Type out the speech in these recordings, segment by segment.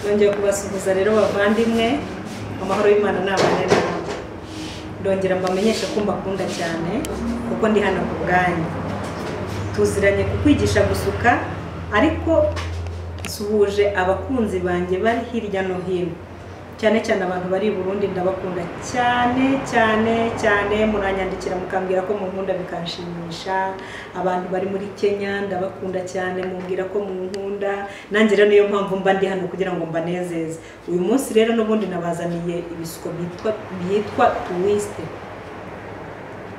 ndongera kubasuhuza rero bavandimwe amahoro y'imana ni abane namwe ndongera mbamenyeshe ko mbakunda cyane kuko ndi hano ku bwanyu tuziranye kukwigisha gusuka ariko suhuje abakunzi banjye bari hirya no hino cyane cyane abantu bari i burundi ndabakunda cyane cyane cyane muranyandikira mukambwira ko munkunda bikanshimisha abantu bari muri kenya ndabakunda cyane mumbwira ko munkunda nanjye rero niyo mpamvu mba ndi hano kugira ngo mbanezeze uyu munsi rero n'ubundi nabazaniye ibisuko byitwa- byitwa tuwisite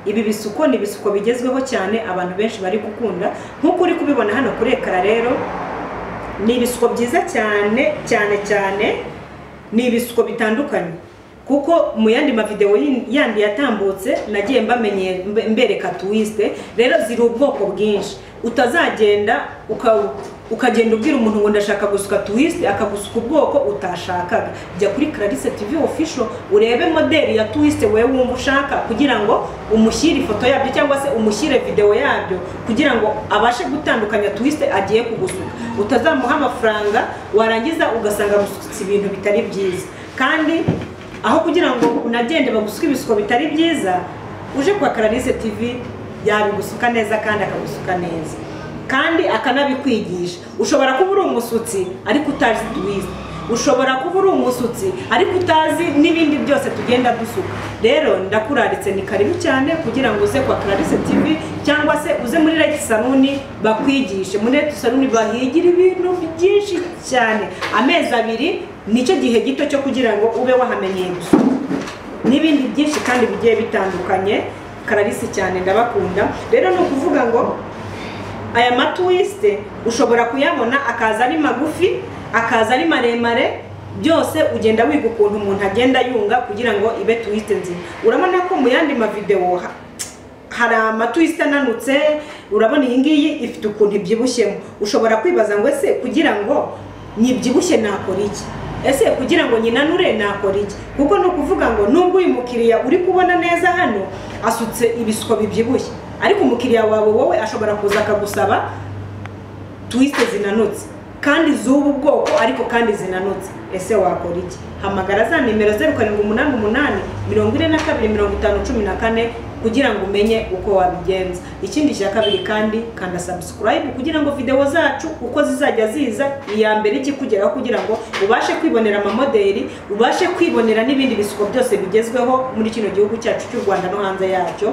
ibi bisuko ni ibisuko bigezweho cyane abantu benshi bari gukunda nk'uko uri kubibona hano kuri ekara rero ni ibisuko byiza cyane cyane cyane ni ibisuko bitandukanye kuko mu yandi mavidewo yi- yandi yatambutse nagiye mbamenye mbe- mbereka tuwisite rero ziri ubwoko bwinshi utazagenda uka- ukagenda ubwira umuntu ngo ndashaka gusuka tuwisite akagusuka ubwoko utashakaga jya kuri clarice tv official urebe modeli ya tuwisite wowe wumva ushaka kugira ngo umushyire ifoto yabyo cyangwa se umushyire videwo yabyo kugira ngo abashe gutandukanya tuwisite agiye kugusuka utazamuha amafaranga warangiza ugasanga gusutsa ibintu bitari byiza kandi aho kugira ngo unagende bagusuke ibisuko bitari byiza uje kwa Clarisse TV yabigusuka neza kandi akagusuka neza kandi akanabikwigisha ushobora kuba uri umusutsi ariko utazi tuwizi ushobora kuba uri umusutsi ariko utazi n'ibindi byose tugenda dusuka rero ndakuraritse ni karibu cyane kugira ngo uze kwa Clarisse TV cyangwa se uze muri Light Salon bakwigishe muri Light Salon bahigira ibintu byinshi cyane amezi abiri nicyo gihe gito cyo kugira ngo ube wahamenyeye gusuka n'ibindi byinshi kandi bigiye bitandukanye kararisi cyane ndabakunda rero ni ukuvuga ngo aya matuwisite ushobora kuyabona akaza ari magufi akaza ari maremare byose ugenda wiga ukuntu umuntu agenda yunga kugira ngo ibe tuwisite nzima urabona ko mu yandi mavidewo ha- hari amatwisite ananutse urabona iyi ngiyi ifite ukuntu ibyibushyemo ushobora kwibaza ngo ese kugira ngo nyibyibushye nakora iki ese kugira ngo nyinanure nakora iki kuko ni ukuvuga ngo nubwo uyu mukiriya uri kubona neza hano asutse ibisuko bibyibushye ariko umukiriya wawe wowe ashobora kuza akagusaba tuwisite zinanutse kandi z'ubu bwoko ariko kandi zinanutse ese wakora iki hamagara za nimero zeru karindwi umunani umunani mirongo ine na kabiri mirongo itanu cumi na kane kugira ngo umenye uko wabigenza ikindi cya kabiri kandi kanda subscribe kugira ngo videwo zacu uko zizajya ziza iya mbere ikikugeraho kugira ngo ubashe kwibonera amamodeli ubashe kwibonera n'ibindi bisuko byose bigezweho muri kino gihugu cyacu cy'u rwanda no hanze yacyo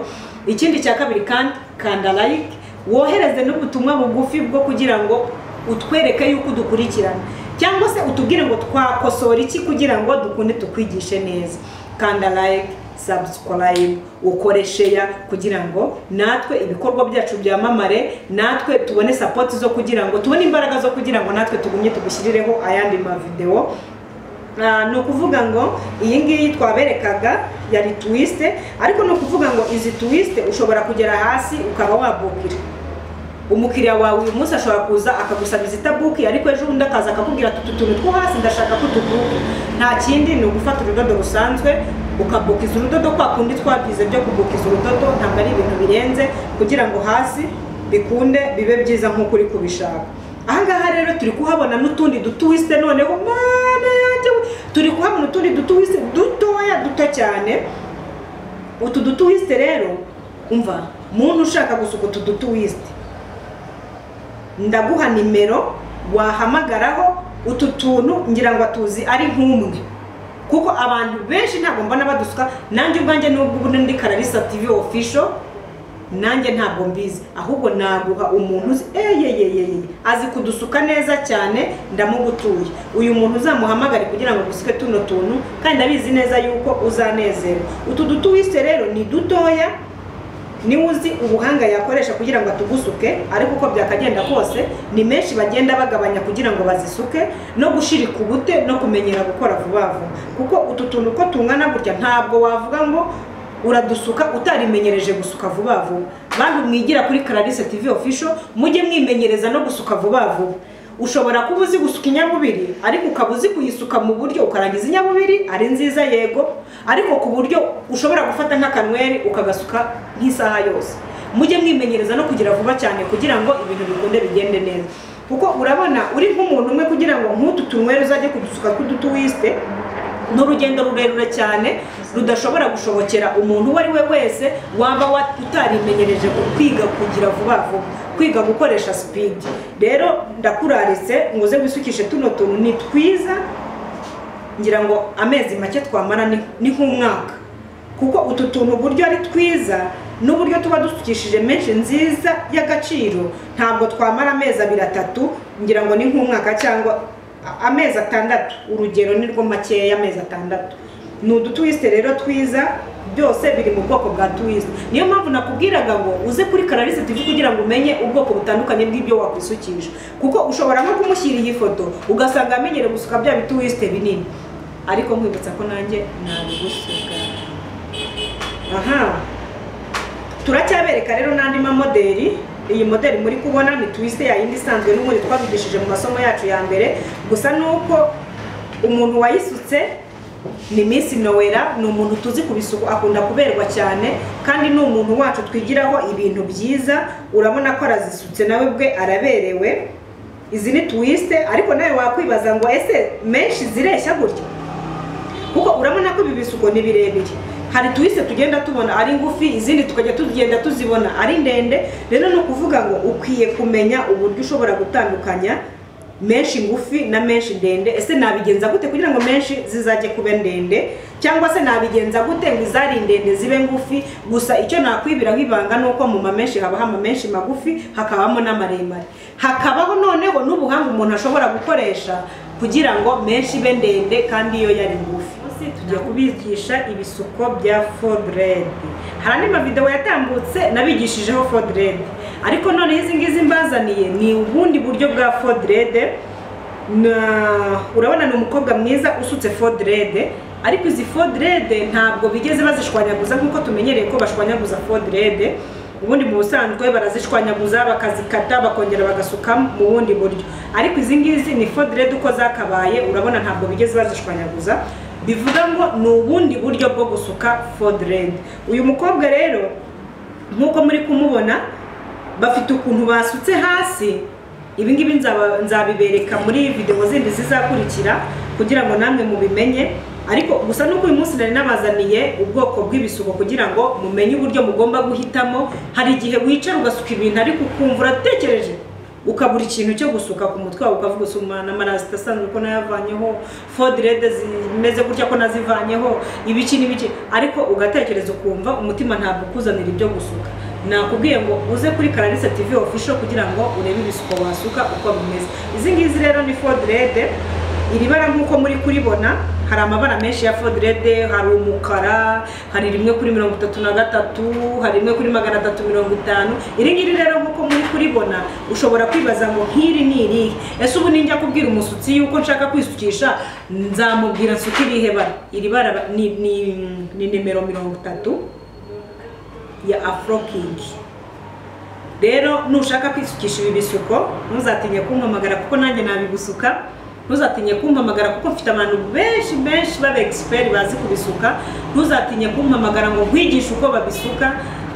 ikindi cya kabiri kandi kanda like wohereze n'ubutumwa bugufi bwo kugira ngo utwereke yuko udukurikirana cyangwa se utubwire ngo twakosora iki kugira ngo dukunde tukwigishe neza kanda like subscribe ukore share kugira ngo natwe ibikorwa byacu byamamare natwe tubone sapoti zo kugira ngo tubone imbaraga zo kugira ngo natwe tugumye tugushyirireho ayandi mavidewo Ah, ni ukuvuga ngo iyi ngiyi twaberekaga yari tuwisite ariko ni ukuvuga ngo izi tuwisite ushobora kugera hasi ukaba wabukira umukiriya wawe uyu munsi ashobora kuza akagusaba izitabuki ariko ejo undi akaza akakubwira ati utu tuntu two hasi ndashaka ko tubuke nta kindi ni ugufata urudodo rusanzwe ukabukiza urudodo kwa kundi twabyize byo kubukiza urudodo ntabwo ari ibintu birenze kugira ngo hasi bikunde bibe byiza nk'uko uri kubishaka ahangaha rero turi kuhabona n'utundi dutuwisite noneho mana yanjye we! turi kuhabona utundi dutuwisite dutoya duto cyane utu dutuwisite rero umva muntu ushaka gusuka utu dutuwisite ndaguha nimero wahamagaraho utu tuntu ngira ngo tuzi ari nk'umwe kuko abantu benshi ntabwo mbona badusuka nanjye ubwanjye nubwo ubu ndi kararisa tv official nanjye ntabwo mbizi ahubwo naguha umuntu uzi eyeyeyeye azi kudusuka neza cyane ndamugutuye uyu muntu uzamuhamagare kugira ngo agusike tuno tuntu kandi abizi neza yuko uzanezerwa utu dutuwisite rero ni dutoya niwe uzi ubuhanga yakoresha kugira ngo atugusuke ariko uko byakagenda kose ni menshi bagenda bagabanya kugira ngo bazisuke no gushirika ubute no kumenyera gukora vuba vuba kuko utu tuntu uko tungana gutya ntabwo wavuga ngo uradusuka utarimenyereje gusuka vuba vuba bantu mwigira kuri Clarisse TV official mujye mwimenyereza no gusuka vuba vuba ushobora kuba uzi gusuka inyabubiri ariko ukaba uzi kuyisuka mu buryo ukarangiza inyabubiri ari nziza yego ariko ku buryo ushobora gufata nk'akanweri ukagasuka nk'isaha yose mujye mwimenyereza no kugira vuba cyane kugira ngo ibintu bikunde bigende neza kuko urabona uri nk'umuntu umwe kugira ngo nk'utu tunywere uzajye kudusuka tw'udutuwisite ni urugendo rurerure cyane rudashobora gushobokera umuntu uwo ari we wese waba wa- utarimenyereje ku kwiga kugira vuba vuba kwiga gukoresha sipidi rero ndakuraritse ngo uze wisukishe tuno tuntu ni twiza ngira ngo amezi make twamara ni- ni nk'umwaka kuko utu tuntu uburyo ari twiza n'uburyo tuba dusukishije menshi nziza y'agaciro ntabwo twamara amezi abiri atatu ngira ngo ni nk'umwaka cyangwa a- amezi atandatu urugero ni rwo makeya amezi atandatu ni udutuwisite rero twiza byose biri mu bwoko bwa tuwisite niyo mpamvu nakubwiraga ngo uze kuri kararisi tv kugira ngo umenye ubwoko butandukanye bw'ibyo wakwisukisha kuko ushobora nko kumushyira iyi foto ugasanga amenyereye gusuka bya bituwisite binini ariko nkwibutsa ko nanjye nabigusuka aha turacyabereka rero n'andi mamoderi iyi moderi muri kubona ni twiste ya yindi isanzwe n'ubundi twabigishije mu masomo yacu ya mbere gusa ni uko umuntu wayisutse ni Miss Nowera ni umuntu tuzi ku bisuku akunda kuberwa cyane kandi ni umuntu wacu twigiraho ibintu byiza urabona ko arazisutse nawe bwe araberewe izi ni twiste ariko nawe wakwibaza ngo ese menshi zireshya gutya kuko urabona ko ibi bisuko ni birebire hari tuwise tugenda tubona ari ngufi izindi tukajya tugenda tuzibona ari ndende rero ni ukuvuga ngo ukwiye kumenya uburyo ushobora gutandukanya menshi ngufi na menshi ndende ese nabigenza gute kugira ngo menshi zizajye kuba ndende cyangwa se nabigenza gute ngo izari ndende zibe ngufi gusa icyo nakwibiraho ibanga ni uko mu mamenshi habaho amamenshi magufi hakabamo n'amaremare hakabaho noneho n'ubuhanga umuntu ashobora gukoresha kugira ngo menshi ibe ndende kandi iyo yari ngufi munsi tugiye kubigisha ibisuko bya fodred hari andi mavideo yatambutse nabigishijeho fodred ariko noneho izi ngizi mbazaniye ni ubundi buryo bwa fodred na- urabona ni umukobwa mwiza usutse fodred ariko izi fodred ntabwo bigeze bazishwanyaguza nk'uko tumenyereye ko bashwanyaguza fodred ubundi mu busanzwe barazishwanyaguza bakazikata bakongera bagasuka mu bundi buryo ariko izi ngizi ni fodred uko zakabaye urabona ntabwo bigeze bazishwanyaguza bivuga ngo ni ubundi buryo bwo gusuka fodred uyu mukobwa rero nk'uko muri kumubona bafite ukuntu basutse hasi ibi ngibi nzaba- nzabibereka muri videwo zindi zizakurikira kugira ngo namwe mubimenye ariko gusa nuko uyu munsi nari nabazaniye ubwoko bw'ibisuko kugira ngo mumenye uburyo mugomba guhitamo hari igihe wicara ugasuka ibintu ariko ukumva uratekereje ukabura ikintu cyo gusuka ku mutwe wawe ukavuga usa umwana amarasita asanzwe ko nayavanyeho fodirede zimeze gutya ko nazivanyeho ibiki n'ibiki ariko ugatekereza ukumva umutima ntabwo ukuzanira ibyo gusuka nakubwiye ngo uze kuri karalise tv official kugira ngo urebe ibisuko wasuka uko bimeze izi ngizi rero ni fodirede iri bara nk'uko muri kuribona hari amabara menshi ya fodirede hari umukara hari rimwe kuri mirongo itatu na gatatu hari rimwe kuri magana atatu mirongo itanu iri ngiri rero nk'uko muri kuribona ushobora kwibaza ngo nk'iri ni irihe ese ubu ninjya kubwira umusutsi yuko nshaka kwisukisha nzamubwira nsuka irihe bara iri bara ni, ni, ni nimero mirongo itatu ya afrokingi rero nushaka kwisukisha ibi bisuko ntuzatinye kumpamagara kuko nanjye nabigusuka ntuzatinye kumpamagara kuko mfite abantu benshi benshi baba egisiperi bazi kubisuka ntuzatinye kumpamagara ngo nkwigishe uko babisuka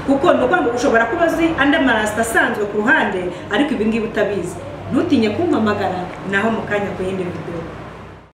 kuko ni ukuvuga ngo ushobora kuba uzi andi amarasita asanzwe ku ruhande ariko ibi ngibi utabizi ntutinye kumpamagara naho mu kanya ku yindi videwo